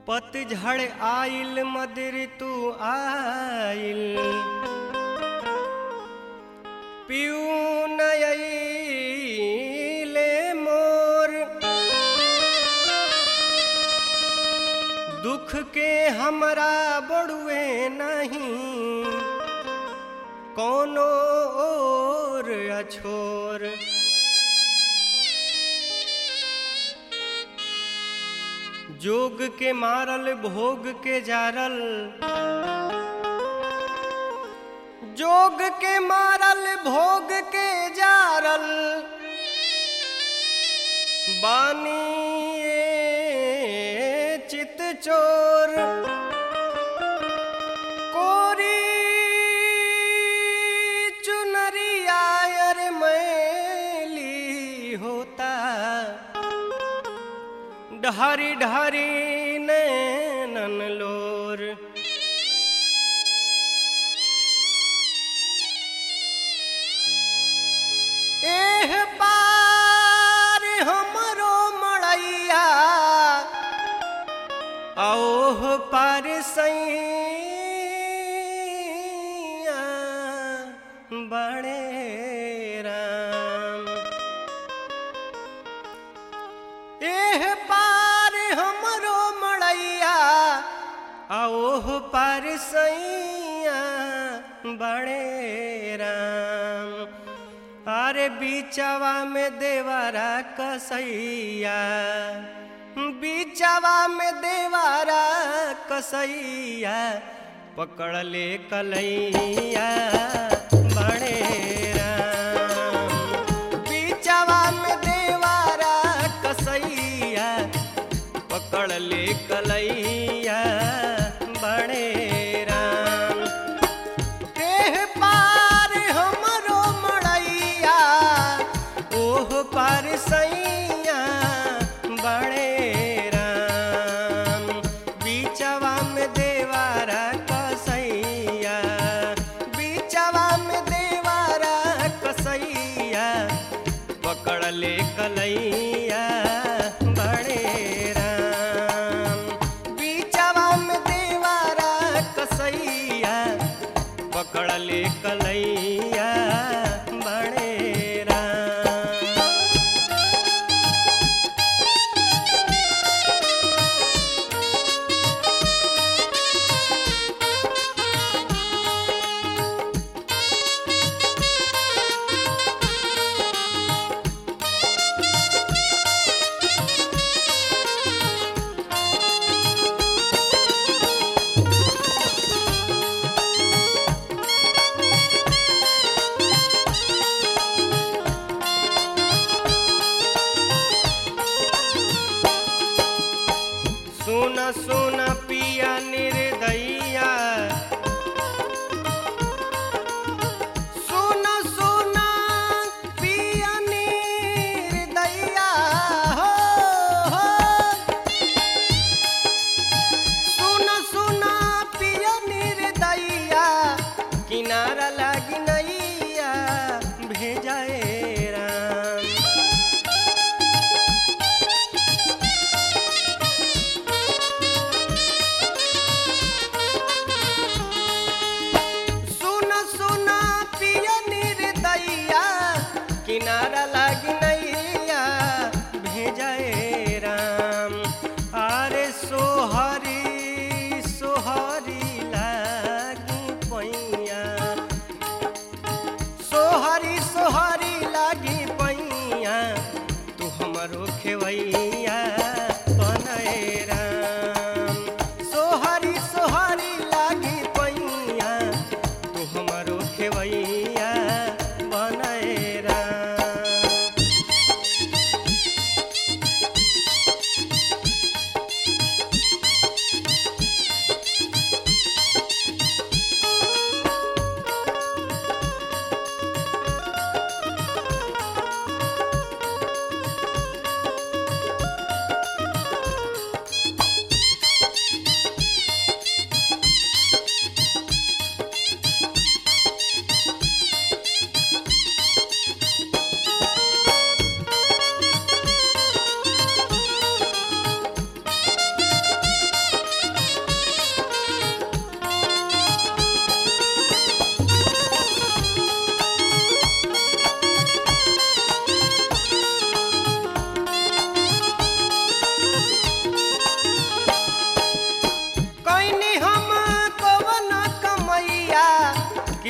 पतझड़ आइल मद ऋतु आइल पियू नयले मोर दुख के हमरा बड़ुए नहीं कोनो और अछोर जोग के मारल भोग के जारल जोग के मारल भोग के जारल बानी ये चित चोर कोरी चुनरिया अर मैली होता ढारी ढारी नैनन लोर एह पार हमरो मड़ैया ओह पार सैया बड़े राम एह पार हमरो मड़ैया ओह पार सैया बड़े राम अरे बीचवा में देवारा कसैया बीचवा में देवारा कसैया पकड़ ले कलैया बड़े राम बीचवा में देवारा कसैया पकड़ ले कलैया बड़े राम देह पार हमरो मड़ैया ओह पार सैया बड़े राम बीचवा में देवारा कसैया बीचवा में देवारा कसैया पकड़ ले कलैया बड़े राम बीचवा में देवारा कसैया पकड़ ले कलैया बड़े राम सुन सुन पिया निर्दैया सुन सुन पिया निर्दैया हो हो सुन सुन पिया निर्दैया किनारा लागी नैया भेजाए राम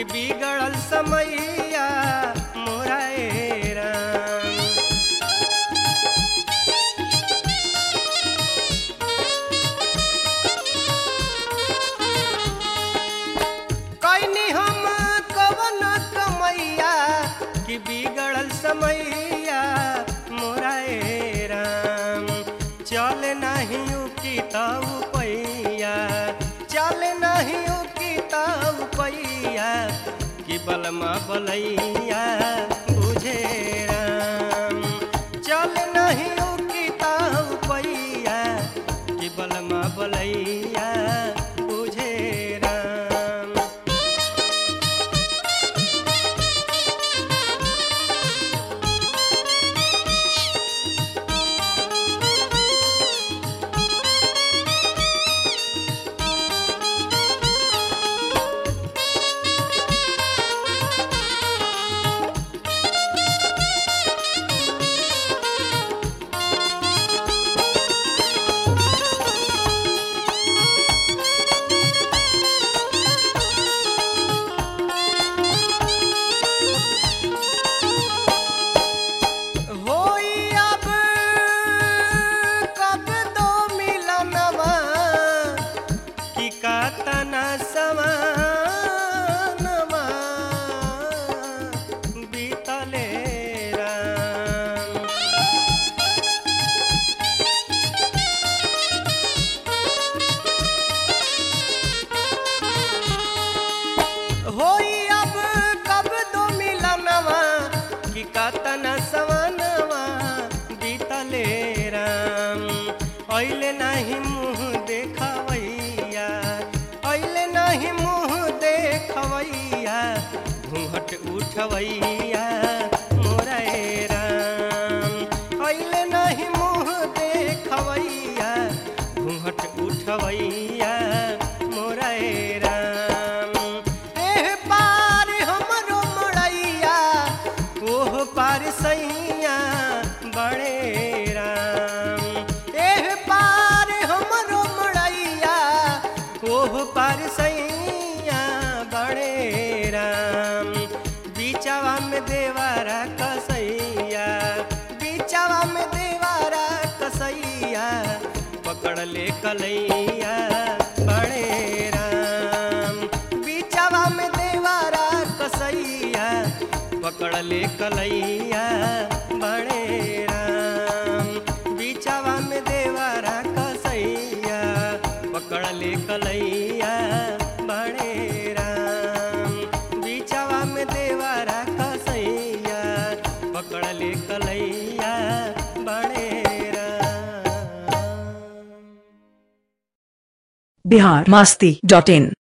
कि बिगड़ल समैया मोरा ए राम कैनी हम कवन कमैया कि बिगड़ल समैया मोरा ए राम चल नहीं की ताऊ पैया चल नहीं की ताऊ पैया कि बलमा बलैया बुझे राम चल नहीं की ताऊ पैया कि बलमा बलैया बुझे राम होई अब कब दो मिलनवा कि कातना समानवा बीतले राम होई अब कब दो मिलनवा कि कतन सवनवा बीतले राम ऐले नहीं मुँह देखवैया ऐले नहीं मुँह देखवैया घूंघट उठवैया मोरा ए राम ऐले नहीं मुँह देखवैया घूंघट उठवैया मोरा ए राम एह पार हमरो मड़ैया ओह पार सैया बड़े राम एह पार हमरो मड़ैया ओह पार सैया बड़े राम बीचवा में देवारा कसैया बीचवा में देवारा कसैया पकड़ ले कलैया बड़े राम बीचवा में देवारा कसैया पकड़ ले कलैया बड़े राम बीचवा में देवारा कसैया पकड़ ले कलैया बड़े राम बीचवा में देवारा कसैया पकड़ ले कलैया बड़े राम बिहार मास्ती डॉट इन